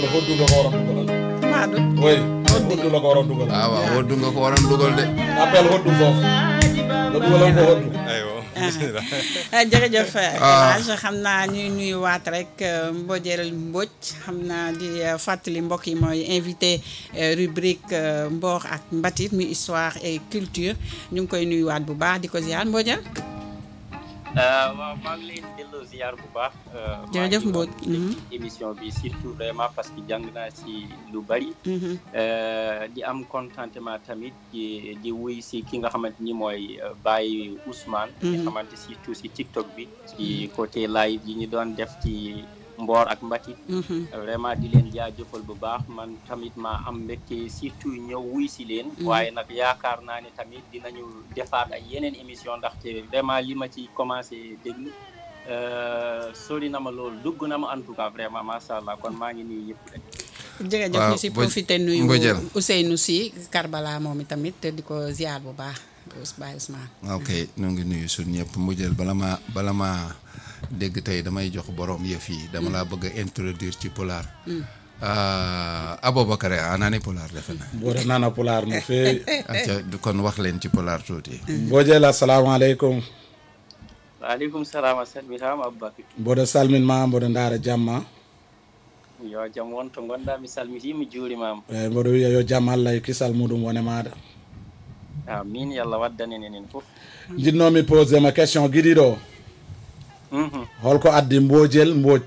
hoddu nga ko waroon dugalal. Maadu oui hoddu la ko waroon dugalal. waaw waaw woddu nga ko waroon dugal de appel hoddu foofu. nga dugalal ko hoddu. aywa ah jërëjëf El Hadj xam naa ñuy nuyuwaat rek Mbodjel Mbodj xam naa di fàttali mbokk yi mooy invité rubrique Mboor ak Mbatit muy histoire et culture ñu ngi koy nuyuwaat bu baax di ko ziar Mbodjel. waaw maa ngi leen delloo ziar bu baax. jërëjëf Mbodj. émission bi surtout vraiment parce que jàng naa ci lu bari. di am contentement tamit di di wuy si ki nga xamante ni mooy Baye Ousmane. nga xamante surtout si TikTok bi. ci côté live yi ñu doon def ci Mboor ak Mbatit. vraiment di leen jaajëfal bu baax man tamit maa am mbégte surtout ñëw wuy si leen. waaye nag yaakaar naa ne tamit dinañu defaat ay yeneen émission ndaxte vraiment li ma ci commencé déglu. sori na ma loolu dugg na ma en tout cas vraiment macha allah kon maa ngi nii yëpp rek. jërëjëf ñu si Mbodj- profité nuyu Mbodjel. Ousseynou Sy Karbala moom itamit te di ko ziar bu baax Baye Ousmane. ok ñu ngi nuyu suñ ñëpp mu jël bala ma bala ma dégg tey damay jox borom yëf yi dama laa bëgg a introduire ci pulaar Aboubacar a nani pulaar defe na mboɗo nana pulaar no feewi acca kon wax leen ci pulaar tuuti mbojel assalamu aleykum waaleykum salaam a salmitama aboubacry mboɗo salminma mboɗo ndaara jamma yo jaam wonto gonɗa mi salmitima juurimama eyyi mboɗo wiya yo jaam allah e kisal muɗum wone maɗa amin yallah waddanen enen fof jinnomi posé ma question guiɗiɗo Mhm. holko addi mbojel mboj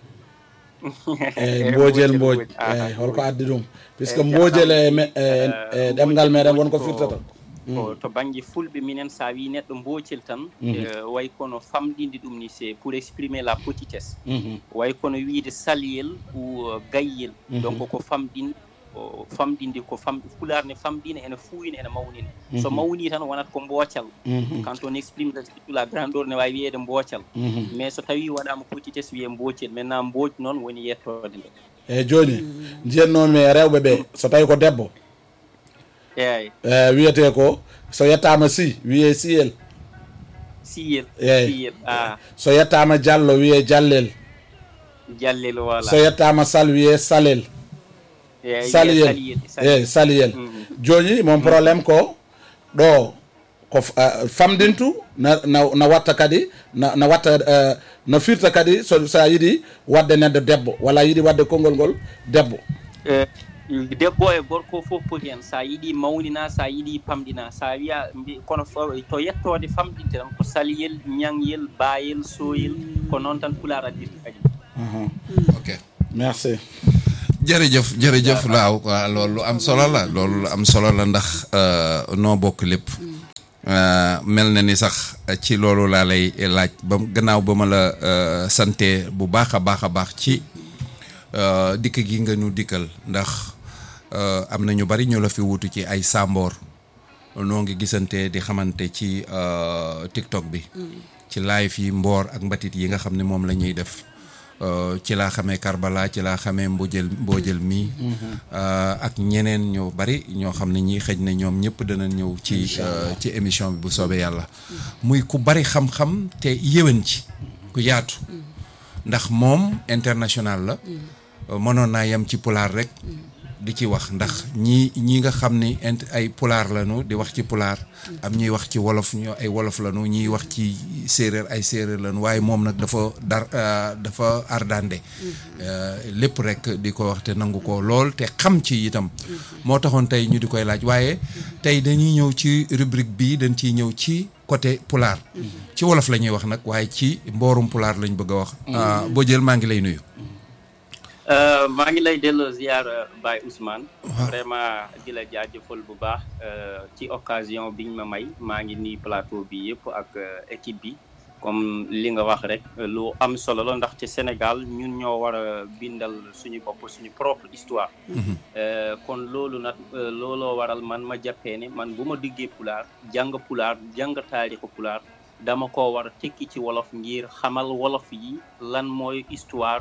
eyyi mbojel mboj Ah, eyyi holko addi ɗum puisque Eyyi, mbojel e jaam. me- e- e Eh, ɗemgal meɗen wonko ko- firtata ko to banggue fulɓe minen sa wi neɗɗo mbocel tan eh, way kono famɗinde ɗum ni c'est pour exprimer la petitesse Mhm. way kono wiide salyel ou euh, gayyel donc ko famɗin o famɗinde ko fam pulaar ne famɗina ene fuuyina ene mawnina so mawni tan wonata ko mboocal Mhm. quand on exprime la- surtout la grandeur ne wawi wiyede mboocal Mhm. mais so tawi waɗama petitesse wiye mbocel maintenant mbooj noon woni yettode nde eyyi joni jiyannomi e rewɓe ɓe so tawi ko debbo eyyi e wiyete ko so yettama si wiye siyel siyel Eyyi. siyel a so yettama diallo wiye jallel jallel so voilà yettama sal wiye salel eyyi saliyel saliyel eyyi saliyel joni mon probléme ko ɗo ko f- ah, famdintu na, na, na watta kadi na, na watta uh, no firta kadi so sa yiiɗi wadde neɗɗo debbo walla yiiɗi wadde konngol ngol debbo Eh, debbo e gorko fof poti hen sa yiiɗi mawnina sa yiiɗi pamɗina sa wiya mbi- kono fo- to yettode famɗinte tan ko saliyel ñaŋyel bayel soyel ko noon tan pulaar addirta kadi uh ok merci jërëjëf jërëjëf laaw waaw loolu lu am solo la loolu lu am solo la ndax euh, noo bokk lépp Euh, mel na ni sax ci loolu laa lay laaj ba gannaaw ba ma la euh, sante bu baax a baax a baax ci euh, dikk gi nga ñu dikkal ndax euh, am na ñu bari ñu la fi wutu ci ay sàmboor noo ngi gisante di xamante ci euh, TikTok bi ci live yi mboor ak mbatit yi nga xam ne moom la ñuy def Euh, ci laa xamee Karbala ci laa xamee Mbodjel Mbodjel mii euh, ak ñeneen ñoo bari ñoo xam ne ñii xëj na ñoom ñëpp dana ñëw ci euh, ci émission bi bu soobee yàlla muy ku bari xam-xam te yéwén ci ku yaatu ndax moom international la euh, mënoon naa yem ci pulaar rek di ci wax ndax ñii ñii nga xam ni int ay pulaar lañu di wax ci pulaar am ñuy wax ci wolof ñoo ay wolof lañu ñuy wax ci séeréer ay séeréer lañu waaye moom nag dafa dar euh, dafa ardande Euh, lépp rek di ko wax te nangu ko lool te xam ci itam moo taxoon tey ñu di koy laaj waaye tey dañuy ñëw ci rubrique bii dañ ciy ñëw ci côté pulaar ci wolof la ñuy wax nag waaye ci mboorum pulaar lañ bëgg a wax Ah, boo jël maa ngi lay nuyu Euh, maa ngi lay delloo ziar Baye Ousmane vraiment di la jaajëfal bu baax euh, ci occasion biñ ma may maa ngi nii plateau bi yëpp ak euh, équipe bi comme li nga wax rek lu am solo la ndaxte Sénégal ñun ñoo war a bindal suñu bopp suñu propre histoire Euh, kon loolu nag euh, looloo waral man ma jàppee ne man bu ma diggee pulaar jàng pulaar jàng taarixu pulaar dama ko war a tekki ci wolof ngir xamal wolof yi lan mooy histoire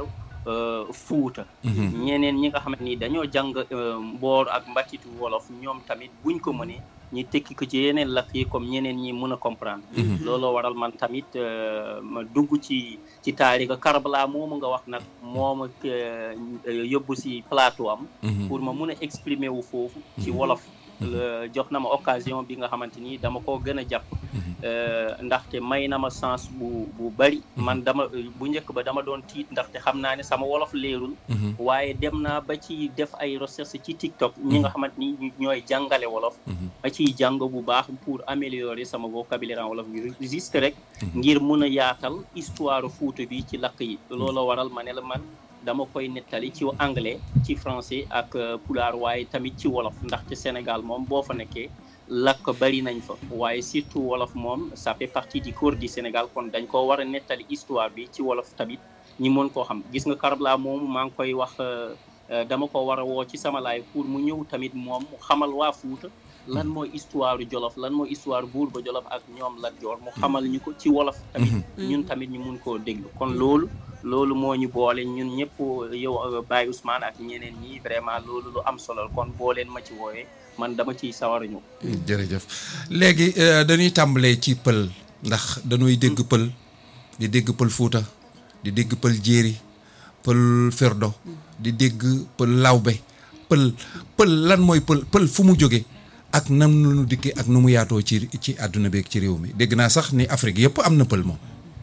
fuuta ñeneen ñi nga xamante ni dañoo jàng mboor ak mbatitu wolof ñoom tamit buñ ko mënee ñi tekki ko ci yeneen làkk yi comme ñeneen ñi mën a comprendre looloo waral man tamit ma dugg ci ci taarika Karbala moomu nga wax nag moom ak yóbbu si plateau am pour ma mun a exprimer wu foofu ci wolof jox na ma occasion bi nga xamante ni dama koo gën a jàpp ndaxte may na ma sens bu bu bari man dama bu njëkk ba dama doon tiit ndaxte xam naa ne sama wolof leerul waaye dem naa ba ci def ay recherche ci TikTok ñi nga xamante ni ñooy jàngale wolof ma ciy jàng bu baax pour améliorer sama vocabulaire en wolof bi juste rek ngir mun a yaatal histoire Fuuta bi ci lakk yi looloo waral ma ne la man dama koy nettali ci anglais ci français ak pulaar waaye tamit ci wolof ndaxte Sénégal moom boo fa nekkee lakk bari nañ fa waaye surtout wolof moom ça fait partie du corps du Sénégal kon dañ ko war a nettali histoire bi ci wolof tamit ñi mën koo xam gis nga Karbala moomu maa ngi koy wax dama ko war a woo ci sama laay pour mu ñëw tamit moom mu xamal waa Fuuta lan mooy histoire Jolof lan mooy histoire buur ba Jolof ak ñoom Lat Joor mu xamal ñu ko ci wolof tamit ñun tamit ñu mun koo déglu kon loolu loolu moo ñu boole ñun ñëpp yow Baye Ousmane ak ñeneen ñi vraiment loolu lu am solo kon boo leen ma ci woowee man dama ciy sawar a ñëw. jërëjëf léegi dañuy tàmbalee ci pël ndax dañuy dégg pël di dégg pël Fuuta di dégg pël Jéeri pël Ferdo di dégg pël Lawbe pël pël lan mooy pël pël fu mu jóge ak nam nu dikkee ak nu mu yaatoo ci ci àdduna beeg ci réew mi dégg naa sax ni Afrique yëpp am na pël moom.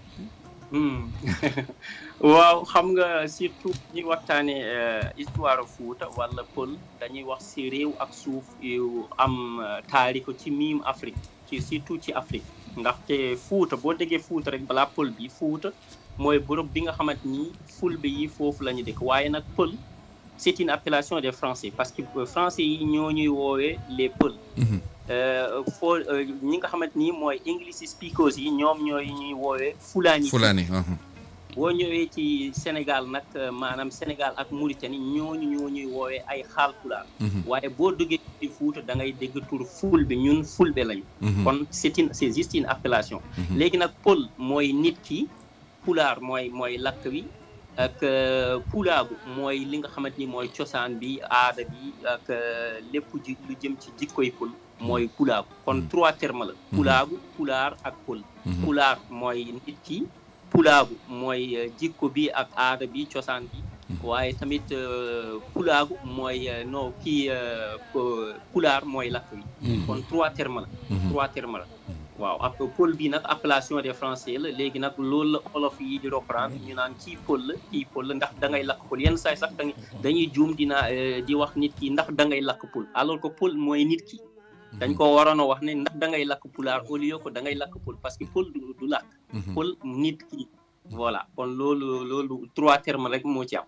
waaw xam nga surtout ñuy waxtaanee histoire Fuuta wala pël dañuy wax si réew ak suuf yu am taariko ci miim Afrique ci surtout ci Afrique ndaxte Fuuta boo déggee Fuuta rek balaa pël bi Fuuta mooy bërëb bi nga xamante ni fulbe yi foofu la ñu dëkk waaye nag pël c'est une appellation des Français parce que Français yi ñoo ñuy woowee les pël foo ñi nga xamante ni mooy English speakers yi ñoom ñooy ñuy woowee fulaani fulaani boo ñëwee ci Sénégal nag maanaam Sénégal ak Mauritanie ñooñu ñoo ñuy woowee ay xaalpulaar waaye boo duggee ci Fuuta da ngay dégg tur fulbe ñun fulbe lañu kon c'est une c'est juste une appellation léegi nag pël mooy nit ki pulaar mooy mooy lakk wi ak pulaagu mooy li nga xamante ni mooy cosaan bi aada bi ak lépp ji lu jëm ci jikkoy pël mooy pulaagu kon trois termes la pulaagu pulaar ak pël pulaar mooy nit ki pulaagu mooy jikko bi ak aada bi cosaan bi waaye tamit pulaagu mooy non kii pulaar mooy lakk wi kon trois termes la trois termes la waaw ak pël bi nag appellation des français la léegi nag loolu la olof yi di reprendre ñu naan kii pël la kii pël la ndax da ngay lakk pël yenn saay sax dañuy dañuy juum dina di wax nit ki ndax da ngay lakk pël alors que pël mooy nit ki dañ ko waroon a wax ne ndax da ngay lakk pulaar au lieu que da ngay lakk pël parce que pël du du lakk pël nit ki voilà kon loolu loolu trois termes rek moo ci am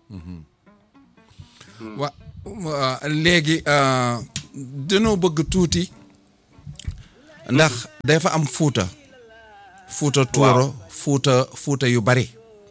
wa léegi dañoo bëgg tuuti ndax dafa am fuuta fuuta tuuro fuuta fuuta yu bari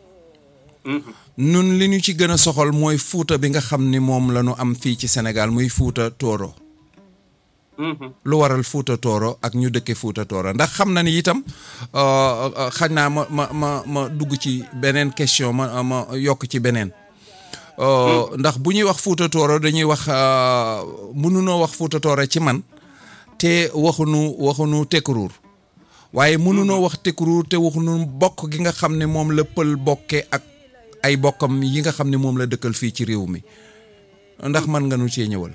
nun li ñu ci gën a soxal mooy fuuta bi nga xam ni moom la ñu am fii ci Sénégal muy fuuta tooro lu waral fuuta tooro ak ñu dëkke fuuta tooro ndax xam na ni itam xañ naa ma ma ma ma dugg ci beneen question ma ma yokk ci beneen ndax bu ñuy wax fuuta tooro dañuy wax mënunoo wax fuuta tooro ci man te waxunu waxunu tekkuruur waaye mënunoo wax tekkuruur te waxunu bokk gi nga xam ne moom la pël bokke ak ay bokkam yi nga xam ne moom la dëkkal fii ci réew mi ndax mën nga nu cee ñëwal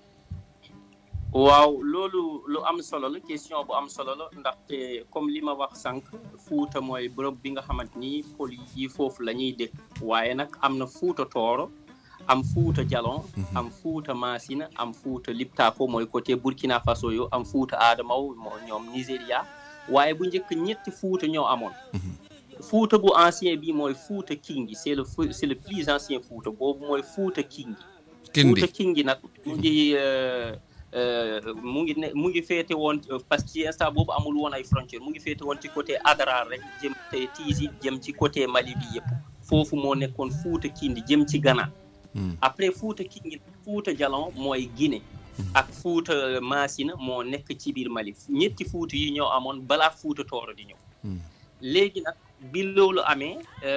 waaw loolu lu am solo la question bu am solo la ndaxte comme li ma wax sànq fuuta mooy bërëb bi nga xamante ni pël yi foofu la ñuy dëkk waaye nag am na fuuta tooro am fuuta jalon am fuuta masina am fuuta liptako mooy côté burkina faso yo am fuuta adamaw moo ñoom nigéria waaye bu njëkk ñetti fuuta ñoo amoon fuuta bu ancien bi mooy fuuta kingi c'est le c'est le plus ancien fuuta boobu mooy fuuta kingi fuuta kingi nag mu ngi mu ngi ne mu ngi féete woon parce que ci instant boobu amul woon ay frontière mu ngi féete woon ci côté Adrar rek jëm te tiisi jëm ci côté Mali bi yëpp foofu moo nekkoon fuuta kindi jëm ci Ghana après fuuta kingi fuuta jalon mooy Guinée ak fuuta Maasina moo nekk ci biir Mali ñetti fuuta yi ñoo amoon balaa fuuta tooro di ñëw léegi nag bi loolu amee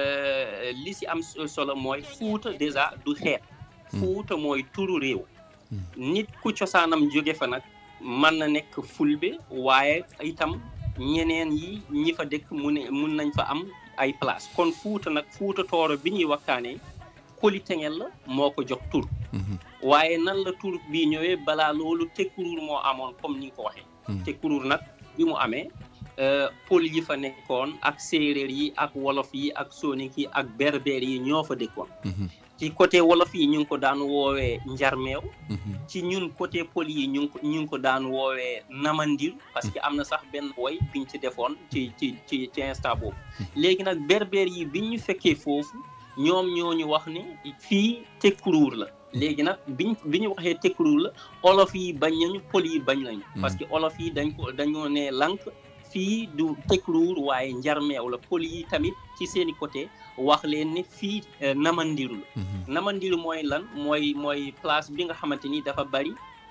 li si am solo mooy fuuta déjà du xeet fuuta mooy turu réew nit ku cosaanam jóge fa nag mën na nekk fulbe waaye itam ñeneen yi ñi fa dëkk mu ne mun nañ fa am ay place kon fuuta nag fuuta tooro bi ñuy waxtaanee Koli Tengel la moo ko jox tur waaye nan la tur bii ñëwee balaa loolu tekkuruur moo amoon comme ni nga ko waxee tekkuruur nag bi mu amee pël yi fa nekkoon ak séeréer yi ak wolof yi ak soninke yi ak berber yi ñoo fa dëkkoon ci côté wolof yi ñu ngi ko daan woowee njarmeew ci ñun côté pël yi ñu ngi ko ñu ngi ko daan woowee namandir parce que am na sax benn woy biñ ci defoon ci ci ci ci instant boobu léegi nag berber yi biñ ñu fekkee foofu ñoom ñoo ñu wax ne fii tekkuruur la léegi nag biñ bi ñu waxee tekkuruur la olof yi bañ nañu pël yi bañ nañu parce que olof yi dañ ko dañoo ne lank fii du tekkuruur waaye njarmeew la pël yi tamit ci seeni côté wax leen ne fii namandiru la namandiru mooy lan mooy mooy place bi nga xamante ni dafa bari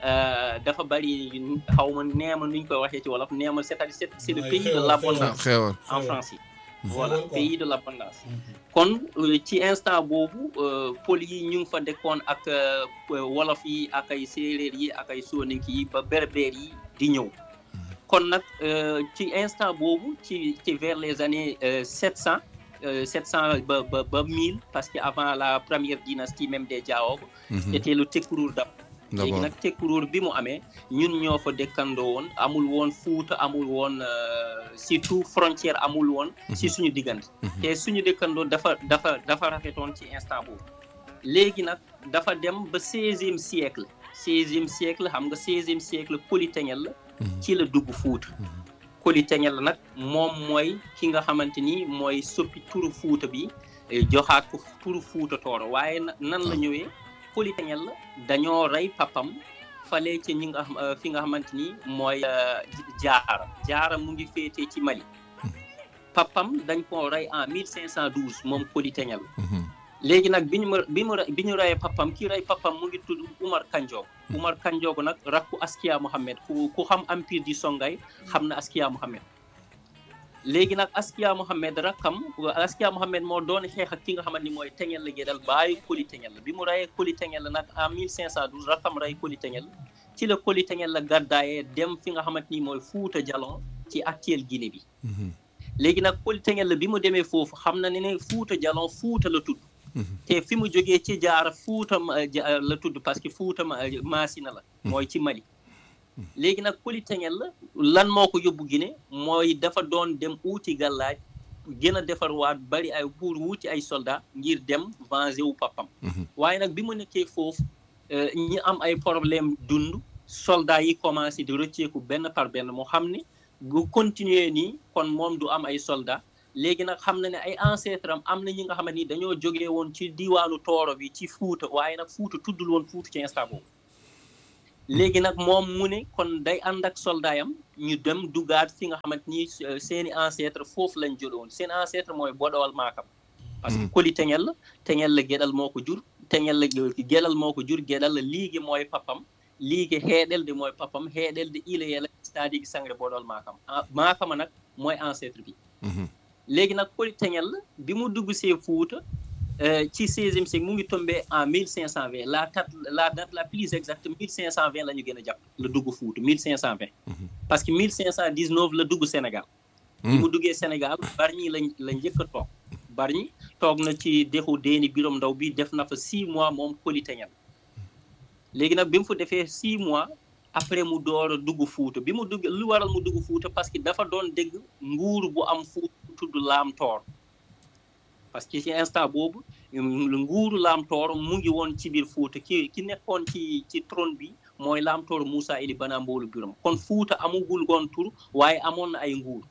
dafa bari xaw ma neema nuñ koy waxee ci wolof neema c'est-à-dire c'est le pays de l'abondance en français voilà pays de l'abondance kon ci instant boobu pël yi ñu ngi fa dëkkoon ak wolof yi ak ay séeréer yi ak ay soninke yi ba berber yi di ñëw kon nag ci instant boobu ci ci vers les années sept cent sept cent ba ba ba mille parce que avant la première dynastie même des Diaogo c'était le Tekkuruur dab léegi nag Tekkuruur bi mu amee ñun ñoo fa dëkkandoo woon amul woon fuuta amul woon surtout frontière amul woon si suñu diggante te suñu dëkkandoo dafa dafa dafa rafetoon ci instant boobu léegi nag dafa dem ba seizième siècle seizième siècle xam nga seizième siècle Koli Tengel la ci la dugg fuuta Koli Tengel la nag moom mooy ki nga xamante ni mooy soppi turu fuuta bi joxaat ko turu fuuta tooro waaye nan la ñëwee Koli Tengel la dañoo rey papam fale ci ñi nga fi nga xamante ni mooy jaara jaara mu ngi féetee ci Mali papam dañ ko rey en 1512 moom Koli Tengel léegi nag bi ñu ma bi mu bi ñu reyee papam ki rey papam mu ngi tudd Umar Kanjoog Umar Kanjoog nag rakku Askia Mohammed ku ku xam empire du Songhay xam na Askia Mohammed léegi nag Askia Mohammed rakkam Askia Mohammed moo doon xeex ak ki nga xamante ni mooy Tengel la Gédal bàyyi Koli Tengel bi mu reyee Koli Tengel nag en 1512 rakkam rey Koli Tengel ci la Koli Tengel la gàddaayee dem fi nga xamante ni mooy Fuuta Jalon ci actuel Guinée bi léegi nag Koli Tengel la bi mu demee foofu xam na ne ne Fuuta Jalon Fuuta la tudd te fi mu jógee ci jaara fuuta la tudd parce que fuuta maasina la mooy ci Mali léegi nag Koli Tengel la lan moo ko yóbbu Guinée mooy dafa doon dem uuti gàllaaj gën a defar waat bari ay pour wuuti ay soldat ngir dem venger wu papam waaye nag bi mu nekkee foofu ñi am ay problème dund soldat yi commencé di rëcceeku benn par benn moo xam ne bu continuer nii kon moom du am ay soldat léegi nag xam na ne ay ancêtre am am na ñi nga xamante ni dañoo jógee woon ci diwaanu tooro bi ci fuuta waaye nag fuuta tuddul woon fuuta ci instant boobu léegi nag moom mu ne kon day ànd ak soldaayam ñu dem dugaat fi nga xamante ni seeni ancêtre foofu lañ jële woon seen ancêtre mooy bodowal maakam parce que Koli Tengel la Tengel la Gédal moo ko jur Tengel la Gédal moo ko jur Gédal la liigi mooy papam liigi xeeɗel de mooy papam xeeɗel de ilayela c'est-à-dire sangre bodowal maakam maakama nag mooy ancêtre bi léegi nag Koli Tengel la bi mu dugg see Fuuta ci seizième siècle mu ngi tombé en 1520 la date la date la plus exacte 1520 la ñu gën a jàpp la dugg Fuuta 1520 parce que 1519 la dugg Sénégal bi mu duggee Sénégal Bargny lañ la njëkk a toog Bargny toog na ci dexu Déni Birom Ndaw bi def na fa six mois moom Koli Tengel léegi nag bi mu fa defee six mois après mu door a dugg Fuuta bi mu dugg lu waral mu dugg Fuuta parce que dafa doon dégg nguur bu am Fuuta tudd Laam Toor parce que ci instant boobu nguuru Laam Toor mu ngi woon ci biir Fuuta ki ki nekkoon ci ci trône bi mooy Laam Toor Moussa Ili Bana Mboolu Biram kon Fuuta amugul woon tur waaye amoon na ay nguur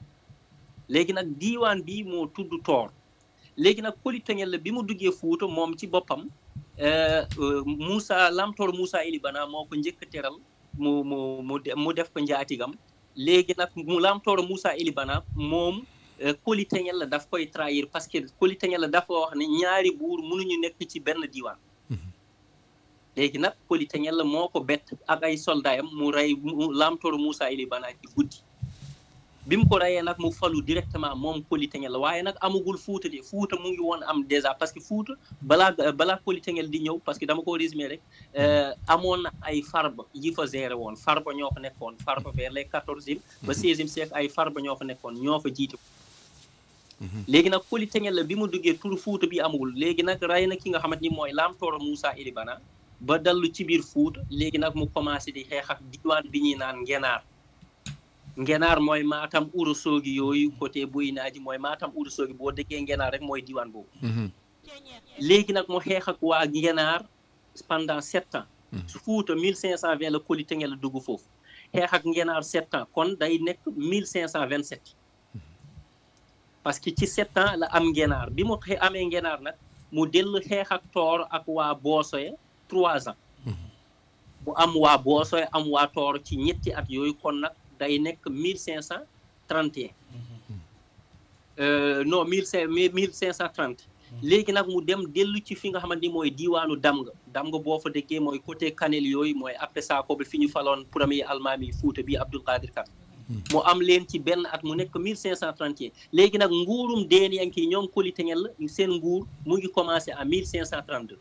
léegi nag diiwaan bi moo tudd Toor léegi nag Koli Tengel la bi mu duggee Fuuta moom ci boppam Moussa Laam Toor Moussa Ili Bana moo ko njëkk a teral mu mu mu mu def ko njaatigam léegi nag mu Laam Toor Moussa Ili Bana moom Koli Tengel la daf koy trahir parce que Koli Tengel la dafa wax ne ñaari buur mënuñu nekk ci benn diiwaan léegi nag Koli Tengel la moo ko bett ak ay soldaayam mu rey Laam Toor Moussa Ili Bana ci guddi bi mu ko reyee nag mu falu directement moom Koli Tengel la waaye nag amagul Fuuta de Fuuta mu ngi woon am déjà parce que Fuuta balaa balaa Koli Tengel di ñëw parce que dama ko résumé rek amoon na ay farba yi fa géré woon farba ñoo fa nekkoon farba vers les quatorzième ba seizième siècle ay farba ñoo fa nekkoon ñoo fa jiite léegi nag Koli Tengel la bi mu duggee tur Fuuta bi amagul léegi nag rey na ki nga xamante ni mooy Lam Tooro Moussa Ilibana ba dallu ci biir Fuuta léegi nag mu commencé di xeex ak diwaan bi ñuy naan ngenaar ngenaar mooy maatam Ourossogui yooyu côté buy naaji mooy maatam Ourossogui boo déggee ngenaar rek mooy diwaan boobu léegi nag mu xeex ak waa ngenaar pendant sept ans su Fuuta mille cinq cent vingt la Koli Tengel la dugg foofu xeex ak ngenaar sept ans kon day nekk mille cinq cent vingt sept parce que ci sept ans la am ngenaar bi mu amee ngenaar nag mu dellu xeex ak toor ak waa boosoye trois ans mu am waa boosoye am waa toor ci ñetti at yooyu kon nag day nekk mille cinq cent trente et un non mille cinq mille cinq cent trente léegi nag mu dem dellu ci fi nga xamante ni mooy diiwaanu Damga Damga boo fa déggee mooy côté Kanel yooyu mooy après ça ko bi fi ñu faloon premier almaami Fuuta bi Abdul Qadir Kan mu am leen ci benn at mu nekk 1531 léegi nag nguurum Deenyanke yi ñoom Koli Tengel la seen nguur mu ngi commencé en 1532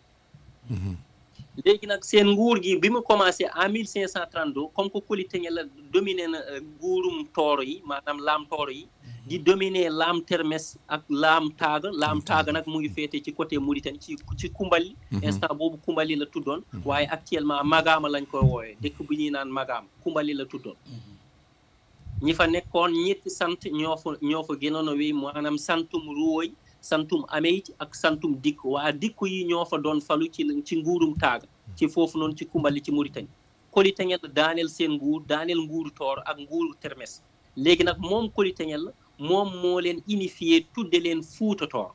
léegi nag seen nguur gi bi mu commencé en 1532 comme que Koli Tengel la dominé na nguurum tooro yi maanaam laam tooro yi di dominé laam termes ak laam taaga laam taaga nag mu ngi féete ci côté Mauritanie ci ci Kumbali instant boobu Kumbali la tuddoon waaye actuellement Magaama lañ koy wooyee dëkk bu ñuy naan Magaama Kumbali la tuddoon ñi fa nekkoon ñetti sant ñoo fa ñoo fa gënoon a wéy maanaam santum ruwoy santum ameyt ak santum dikk waa dikk yi ñoo fa doon falu ci ci nguurum taaga ci foofu noonu ci kumbali ci Mauritanie Koli Tengel daaneel seen nguur daaneel nguuru toor ak nguuru termes léegi nag moom Koli Tengel moom moo leen unifié tudde leen fuuta toor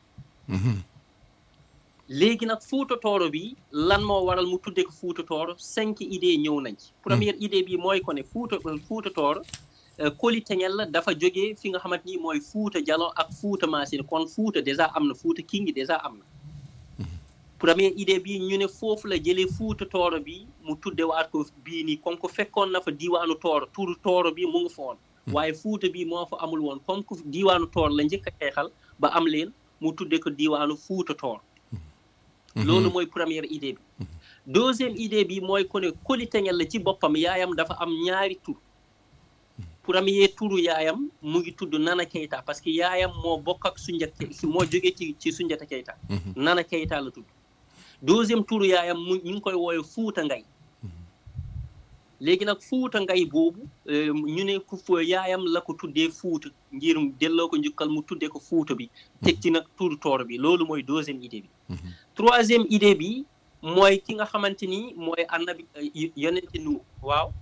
léegi nag fuuta tooro bi lan moo waral mu tudde ko fuuta tooro cinq idées ñëw nañ ci première idée bi mooy ko ne fuuta fuuta tooro Koli Tengel la dafa jógee fi nga xamante ni mooy Fuuta Jalon ak Fuuta Maasina kon Fuuta déjà am na Fuuta Kingi déjà am na première idée bi ñu ne foofu la jëlee Fuuta Tooro bi mu tudde waat ko bii nii comme que fekkoon na fa diiwaanu Tooro turu Tooro bi mu ngi fa woon waaye Fuuta bi moo fa amul woon comme que diiwaanu Tooro la njëkk a xeexal ba am leen mu tudde ko diiwaanu Fuuta Tooro loolu mooy première idée bi deuxième idée bi mooy ko ne Koli Tengel la ci boppam yaayam dafa am ñaari tur premier turu yaayam mu ngi tudd Nana Keita parce que yaayam moo bokk ak Sunjata moo jógee ci ci Sunjata Keita Nana Keita la tudd deuxième turu yaayam mu ñu ngi koy woowe Fuuta Ngay léegi nag Fuuta Ngay boobu ñu ne ku yaayam la ko tuddee Fuuta ngir delloo ko njukkal mu tuddee ko Fuuta bi teg ci nag turu toor bi loolu mooy deuxième idée bi troisième idée bi mooy ki nga xamante ni mooy annabi yonente nu waaw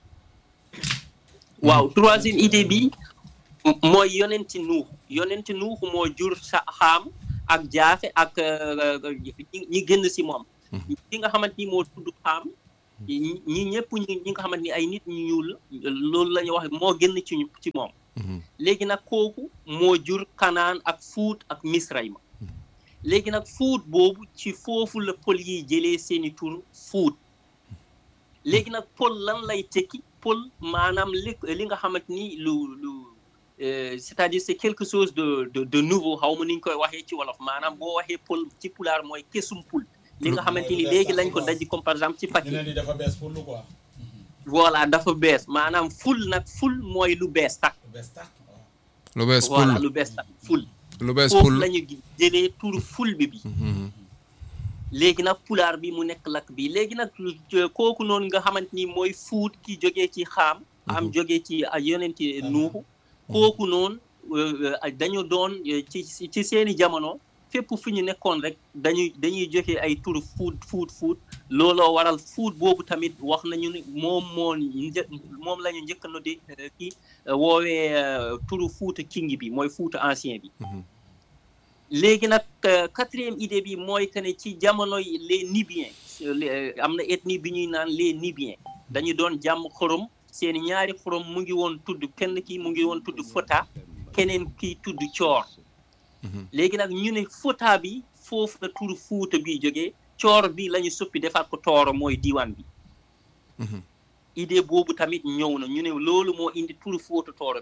waaw troisième idée bi mooy yonenti nuux yonenti nuux moo jur sa xaam ak jaafe ak ñi génn si moom ki nga xamante ni moo tudd xaam ñi ñëpp ñi nga xamante ni ay nit ñu ñuul loolu la ñuy wax moo génn ci ci moom léegi nag kooku moo jur kanaan ak fuut ak misrayma léegi nag fuut boobu ci foofu la pël yi jëlee seeni tur fuut léegi nag pël lan lay tekki pël maanaam li li nga xamante ni lu lu c'est-à-dire c'est quelque chose de de de nouveau xaw ma ni ñu koy waxee ci wolof maanaam boo waxee pël ci pulaar mooy kesum pul li nga xamante ni léegi lañ ko daji comme par exemple ci paquet dafa bees pour lu quoi. voilà dafa bees maanaam ful nag ful mooy lu bees tak lu bees pul voilà lu bees tak ful lu bees foofu pul la ñu jëlee turu ful bi bi léegi nag pulaar bi mu nekk lakk bi léegi nag kooku noonu nga xamante ni mooy fuut ki jógee ci xaam am jógee ci yonenti nuuxu kooku noonu dañu doon ci ci seeni jamono fépp fu ñu nekkoon rek dañuy dañuy joxe ay turu fuut fuut fuut looloo waral fuut boobu tamit wax nañu ni moom moo një moom la ñu njëkk no di kii woowee turu fuuta kingi bi mooy fuuta ancien bi léegi nag quatrième idée bi mooy que ne ci jamono yi les Nubiens am na ethnie bi ñuy naan les Nubiens dañu doon jàmm xorom seen ñaari xorom mu ngi woon tudd kenn ki mu ngi woon tudd Fota keneen kii tudd Coor léegi nag ñu ne Fota bi foofu la turu Fuuta bi jógee Coor bi la ñu soppi defaat ko Tooro mooy diiwaan bi idée boobu tamit ñëw na ñu ne loolu moo indi turu Fuuta Tooro bi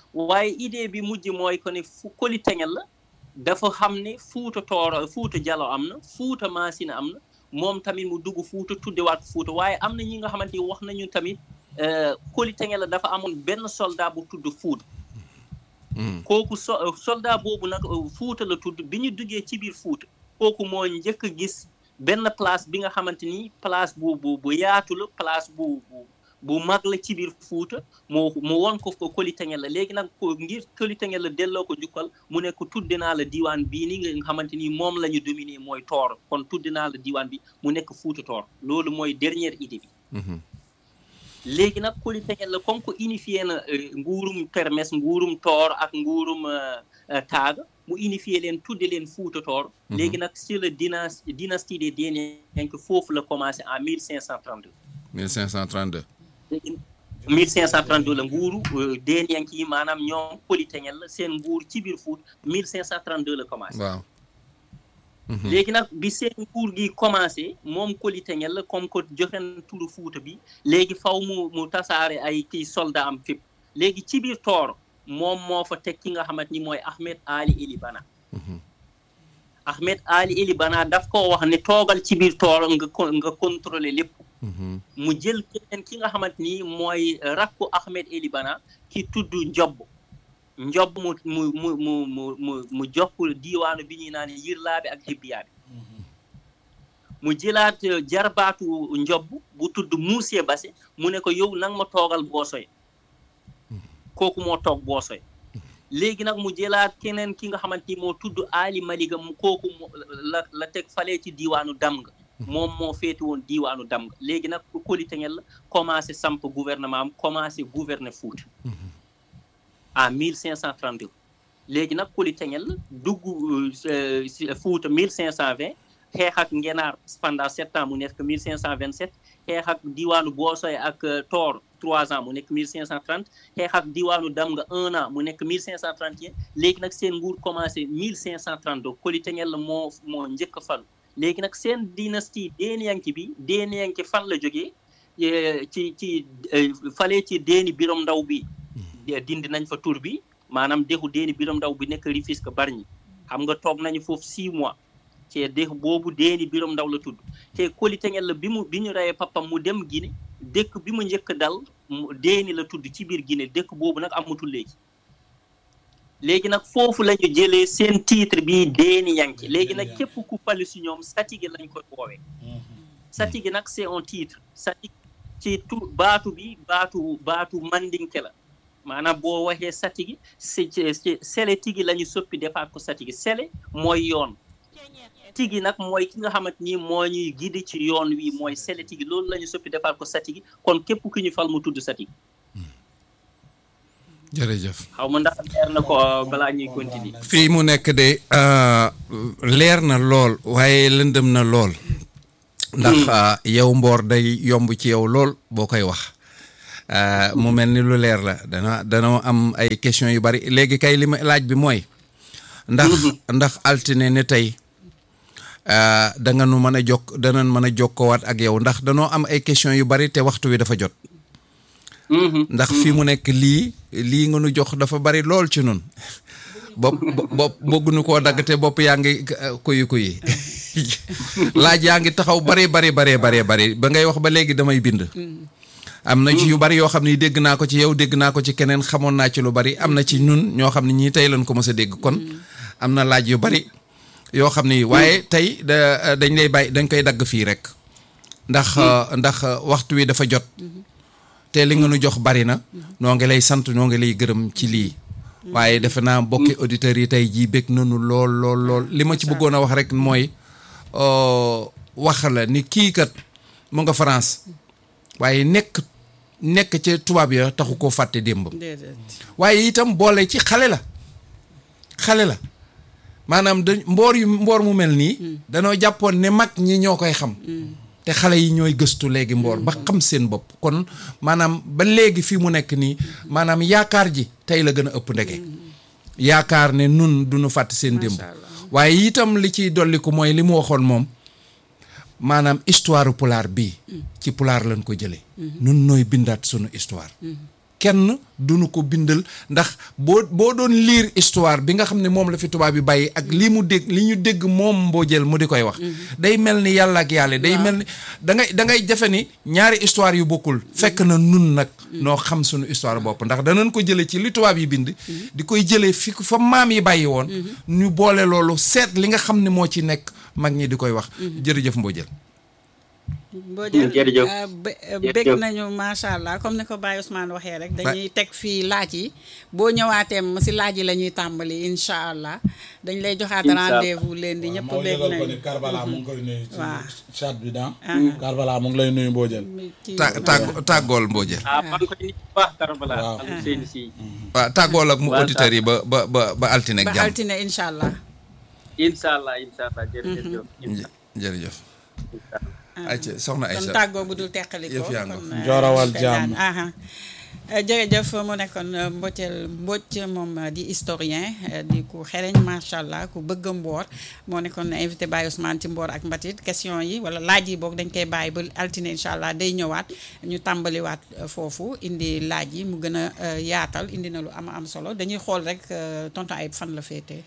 waaye idée bi mujj mooy ko ne fu Koli Tengel la dafa xam ne Fuuta Tooro Fuuta Jalo am na Fuuta Maasina am na moom tamit mu dugg Fuuta tuddewaat Fuuta waaye am na ñi nga xamante ni wax nañu tamit Koli Tengel la dafa amoon benn soldat bu tudd Fuuta kooku so soldat boobu nag Fuuta la tudd bi ñu duggee ci biir Fuuta kooku moo njëkk a gis benn place bi nga xamante ni place bu bu bu yaatu la place bu bu bu mag la ci biir Fuuta moo mu won ko ko Koli Tengel la léegi nag ko ngir Koli Tengel la delloo ko jukkal mu ne ko tudde naa la diwaan bii ni nga xamante ni moom la ñu dominé mooy Tooro kon tudde naa la diwaan bi mu nekk Fuuta Tooro loolu mooy dernière idée bi léegi nag Koli Tengel la comme que unifié na nguurum Kermes nguurum Toor ak nguurum Taaga mu unifié leen tudde leen Fuuta Toor léegi nag sur le dynastie dynastie des Deenenke foofu la commencé en 1532 1532 1532 la nguuru Deenenke yi maanaam ñoom Koli Tengel la seen nguur ci biir Fuuta 1532 la commencé waaw léegi nag bi seen nguur gi commencé moom Koli Tengel la comme que joxe na turu Fuuta bi léegi faw mu mu tasaare ay kii soldat am fépp léegi ci biir Tooro moom moo fa teg ki nga xamante ni mooy Ahmed Ali Eli Bana Ahmed Ali Eli Bana daf ko wax ne toogal ci biir Tooro nga nga contrôler lépp mu jël keneen ki nga xamante ni mooy rakku Ahmed Eli Bana ki tudd Njobb njob mu mu mu mu mu mu mu jox diiwaanu bi ñuy naan yirlaaɓe ak hebbiyaaɓe mu jëlaat jarbaatu njob bu tudd Muusie Base mu ne ko yow nang ma toogal boosoy kooku moo toog boosoy léegi nag mu jëlaat keneen ki nga xamante ni moo tudd Ali Maliga mu kooku la la teg falee ci diiwaanu Damga moom moo féeti woon diiwaanu Damga léegi nag Koli Tengel la commencé samp gouvernement am commencé gouverner Fuuta en 1532 léegi nag Koli Tengel dugg Fuuta 1520 xeex ak Ngenaar pendant sept ans mu nekk 1527 xeex ak diwaanu Boosoy ak Toor trois ans mu nekk 1530 xeex ak diwaanu Damga un an mu nekk 1531 léegi nag seen nguur commencé 1532 Koli Tengel moo moo njëkk a falu léegi nag seen dynastie Deenenke bi Deenenke fan la jógee ci ci fale ci Deeni Birom Ndaw bi dindi nañ fa tur bi maanaam dexu Deeni Birom Ndaw bi nekk Rufisque Bargny xam nga toog nañu foofu six mois te dexu boobu Deeni Birom Ndaw la tudd te Koli Tengel la bi mu bi ñu reyee papam mu dem Guinée dëkk bi mu njëkk dal Deeni la tudd ci biir Guinée dëkk boobu nag amatul léegi léegi nag foofu la ñu jëlee seen titre bi Deenenke léegi nag képp ku falu si ñoom Satige lañ koy woowee Satige nag c'est un titre Satige ci tu baatu bi baatu baatu mandinke la maanaam boo waxee satigi si sele tigi la ñu soppi defaat ko satigi sele mooy yoon tigi nag mooy ki nga xamante ni moo ñuy gidi ci yoon wi mooy sele tigi loolu la ñu soppi defaat ko satigi kon képp ki ñu fal mu tudd satigi jërëjëf xaw ma ndax leer na ko balaa ñuy continuer fii mu nekk de leer na lool waaye lëndëm na lool ndax yow mboor day yomb ci yow lool boo koy wax mu mel ni lu leer la dana dana am ay question yu bari léegi kay li ma laaj bi mooy ndax ndax altine ne tey da nga nu mën a jokk danañ mën a jokkoowaat ak yow ndax danoo am ay question yu bari te waxtu wi dafa jot ndax fi mu nekk lii lii nga nu jox dafa bari lool ci nun bopp bopp bëgguñu koo dagg te bopp yaa ngi kuyi kuyi laaj yaa ngi taxaw bari bari bari bari bari ba ngay wax ba léegi damay bind am na ci yu bari yoo xam ne dégg naa ko ci yow dégg naa ko ci keneen xamoon naa ci lu bari am na ci ñun ñoo xam ne ñii tey lañ ko mës a dégg kon am na laaj yu bari yoo xam ne waaye tey da dañ lay bàyyi dañ koy dagg fii rek ndax ndax waxtu wi dafa jot te li nga nu jox bari na noo ngi lay sant noo ngi lay gërëm ci lii waaye defe naa bokki auditeurs yi tey jii bég nanu lool lool lool li ma ci bëggoon a wax rek mooy wax la ni kii kat mu nga France waaye nekk nekk ca tubaab ya taxu koo fàtte démb waaye itam boole ci xale la xale la maanaam da mboor yu mboor mu mel nii danoo jàppoon ne mag ñi ñoo koy xam te xale yi ñooy gëstu léegi mboor ba xam seen bopp kon maanaam ba léegi fii mu nekk nii maanaam yaakaar ji tey la gën a ëpp ndege yaakaar ne nun duñu fàtte seen démb waaye itam li ciy dolliku mooy li mu waxoon moom maanaam histoire pulaar bii ci pulaar lañ ko jëlee nun nooy bindaat sunu histoire kenn duñu ko bindal ndax boo boo doon lire histoire bi nga xam ne moom la fi tubaab bi bàyyi ak li mu dégg li ñu dégg moom mboojeel mu di koy wax day mel ni yàlla ak yàlla day mel ni da ngay da ngay jafe ni ñaari histoire yu bokkul fekk na nun nag noo xam suñu histoire bopp ndax danañ ko jëlee ci li tubaab yi bind di koy jëlee fi fa maam yi bàyyi woon ñu boole loolu seet li nga xam ne moo ci nekk mag ñi di koy wax jërëjëf mboojeel Mbodjel jërëjëf bég nañu macha allah comme ni ko Baye Ousmane waxee rek dañuy teg fii laaj yi boo ñëwaateem si laaj yi la ñuy tàmbali incha allah dañ lay joxaat rendez-vous leen di ñëpp bég nañu Karbala mu ngi koy nuyu ci waaw. chat bi dan Karbala mu ngi lay nuyu Mbodjel ci ta tàgg tàggool mboojeel ah maa ngi koy nit bu baax Karbala Waaw. am seen si waaw tàggool ak mu Waaw, auditeurs yi ba ba ba ba altine ak ba jàmm altine incha allah incha allah incha allah jërëjëf jë- jërëjëf incha allah ayca soxna kon Aïcha tàggoo bu dul teqali ko Yëf yaa nga kon, fa. euh, Njoorawal koy jàmm. daan. aha Euh, jërëjëf mu nekkoon euh, Mbodjel Mbodj moom euh, di historien euh, di ku xereñ macha allah ku bëgg a mboor moo nekkoon invité Baye Ousmane ci mboor ak mbatit question yi wala laaj yi boog dañ koy bàyyi ba altine incha allah day ñëwaat ñu tàmbaliwaat euh, foofu indi laaj yi mu gën a euh, yaatal indi na lu am am solo dañuy xool rek euh, tonton Ayib fan la féetee.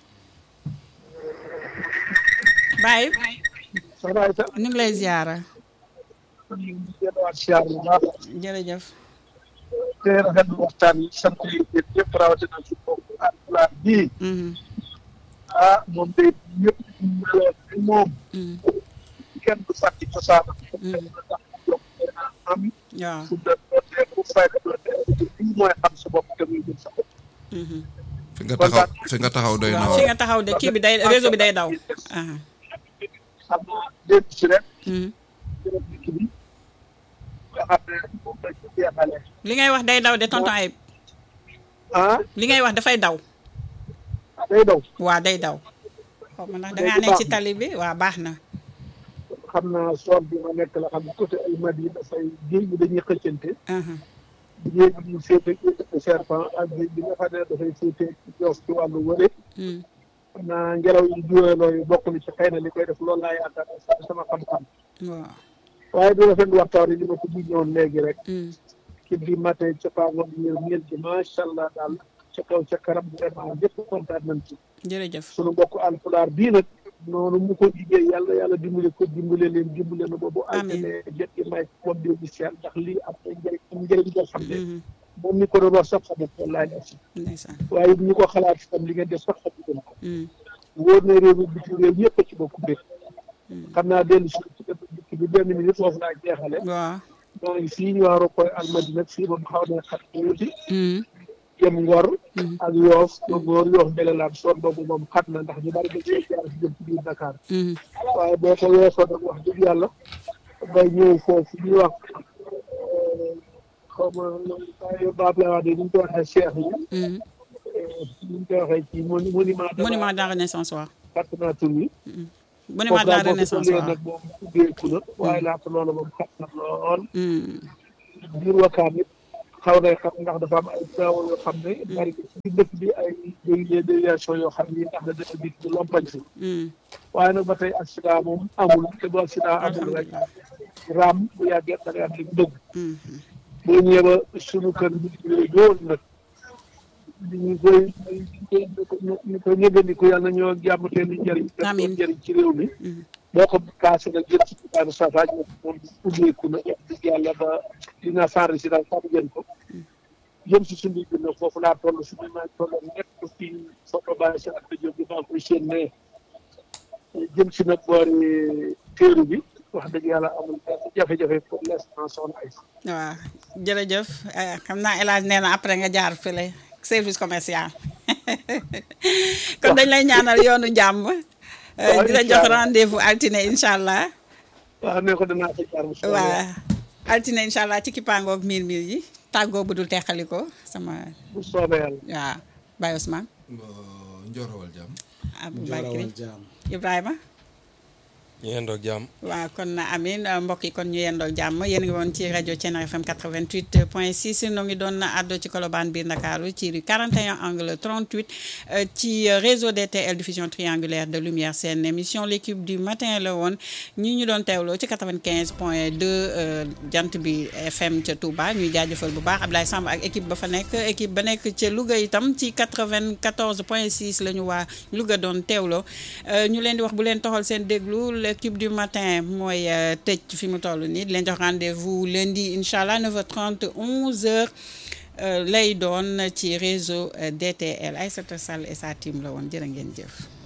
Baye soxna Aïssa ñu ngi lay ziara ñu ngi delluwaat siyaar bu baax jërëjëf. te rafetlu waxtaan yi sant yi yéen ñëpp rawatina ci bokk alpulaar bii Mhm, ah moom day ñëpp ñu meloon ni moom mhm, kenn du fàtti cosaanam mhm. ndax yokk am waaw. su da dootee bu fayda dootee lii mooy xam sa bopp te muy jëm sa bopp mhm. fi nga taxaw fi nga taxaw doy na waaw fi waar nga taxaw de kii bi day réseau bi day daw. aha xam naa démb si rek mhm. jërëjëf dikk bi nga xam ne moom lañ ci jeexale li ngay wax day daw de tonton Ayib ah li ngay wax dafay daw. day daw waa day daw. xaw ma ndax da ngaa Léegi nekk ci baax na. tali bi waa baax na. xam naa soor bi ma nekk la xam ne côté ay mad yi dafay géej gi dañuy xëccante aha géej gi ñu féete serpent ak géej bi nga xam ne dafay féete joof ci wàllu wële mhm. xam naa ngelaw yi juweloo yi bokk na ci xëy na li koy def loolu laa yaakaar ne sama xam-xam waaw. waaye di rafetlu waxtaan yi li ma ko ñëwoon léegi rek mhm. ci bi matin ca paangoon ñëw ñeel gi macha allah daal ca kaw ca kanam vraiment ñëpp kontaan nañ ci jërëjëf. sunu mbokk alpulaar bii nag noonu mu ko liggéey yàlla yàlla dimbale ko dimbale leen dimbale na boobu Amiin. altine jot gi may moom di initial ndax lii am na njëriñ am njëriñ boo xam ne mhm. moom mi ko doon wax sax xamul wallaay la si ndeysaan. waaye ñu ko xalaat itam li ngeen def sax xamul ko mhm. wóor na réew mi bitim réew ñëpp a ci bokk mbir Mhm. xam naa dellu si ci dëkk dikk bi benn minute foofu laa jeexale waaw. maa ngi fii ñu waaro koy almadina fii moom xaw na xat tuuti mhm. jëm ngor Mhm. ak yoof ba ngor yoof mbelelaan soon boobu moom xat na ndax ñu bari dañ koy jaar si jëm ci biir Dakar mhm. waaye boo ko weesoo nag wax dëgg yàlla bay ñëw foofu ñuy wax xaw ma waaye baab la wax de ni ñu ko waxee cheikh yi mhm. ni ñu koy waxee ci moni monument de monument de la renaissance waaw. fàtte naa tur wi monument de la renaissance waaw. nag moom ubbeeku na waaye laata loolu moom xat na lool mhm. biir wakkaan it xaw nay xam ndax dafa am ay travaux yoo xam ne bari ci dëkk bi ay des déviations yoo xam ni ndax da dëkk bi du lompañ si mhm. waaye nag ba tey accident moom amul te bu accident amul rek alhamdulilah. raam bu yàggee da ngay am li mu bëgg mhm. boo ñëwee ba sunu kër bi ñu ñëwoon nag ñu koy ñu koy ñu koy ñëgandiku yàlla na ñoo jàmm te ni njëriñ te Amiin. doon njëriñ ci réew mi mhm. boo ko kaase nag jël ci daanu safaaj moom moom ubbeeku na wax dëgg yàlla ba dina sans résidence xam ngeen ko jëm si suñu bi nag foofu laa toll suñu maa toll nekk fii photo bàyyi seen ak jóg bi maa ngi koy seen ne jëm si nag boori téeru bi wax dëgg yàlla amul benn jafe-jafe pour l'instant soxna ay waaw jërëjëf eh, xam naa El Hadj nee na après nga jaar fële service commercial kon dañ lay ñaanal yoonu jàmm. eh, Waaw, di la incha jox allah. rendez-vous altine incha allah. waaw ne ko danaa ko jaar incha allah. waa altine incha allah ci kippaangoog miir miir yi tàggoo bu dul teqali ko sama bu soobee yàlla waa Baye Ousmane njoorawal jàmm Aboubacry Njoorawal jàmm Ibrahima ñu yendoog jàmm waaw kon amin mbokk yi kon ñu yendoog jàmm yéen ngi woon ci rajo Thiéniere FM 88 point 6 noo ngi doon àddo ci Colobane biir Ndakaaru ci rue 41 angle 38 ci réseau DTL diffusion triangulaire de lumière seen émission l'équipe du matin la woon ñi ñu doon teewloo ci 95 point 2 jant bi FM ca Touba ñuy jaajëfal bu baax Ablaye Samb ak équipe ba fa nekk équipe ba nekk ca Louga itam ci 94 point 6 la ñu waa Louga doon teewloo ñu leen di wax bu leen toxal seen déglu l'équipe du matin mooy tëj fi mu toll nii di leen jox rendez-vous lundi incha allah 9h30 11h lay doon ci réseau DTL Aïssata Sall et sa team la woon jërë ngeen jëf.